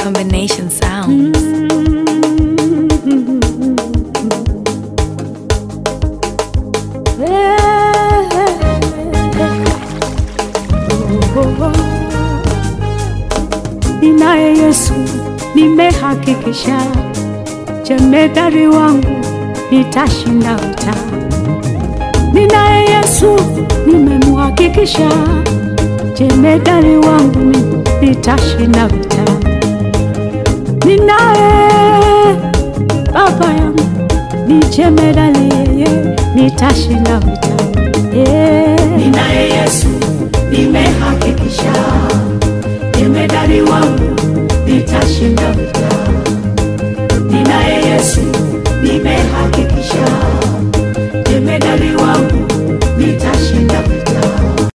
combination sounds. Ninaye Yesu, nimehakikisha jemedari wangu nitashinda vita. Ninaye Yesu, nimemhakikisha jemedari wangu mimi nitashinda vita. Ninaye baba yangu ni jemedari, yeye nitashinda vita. Yeah. Ninaye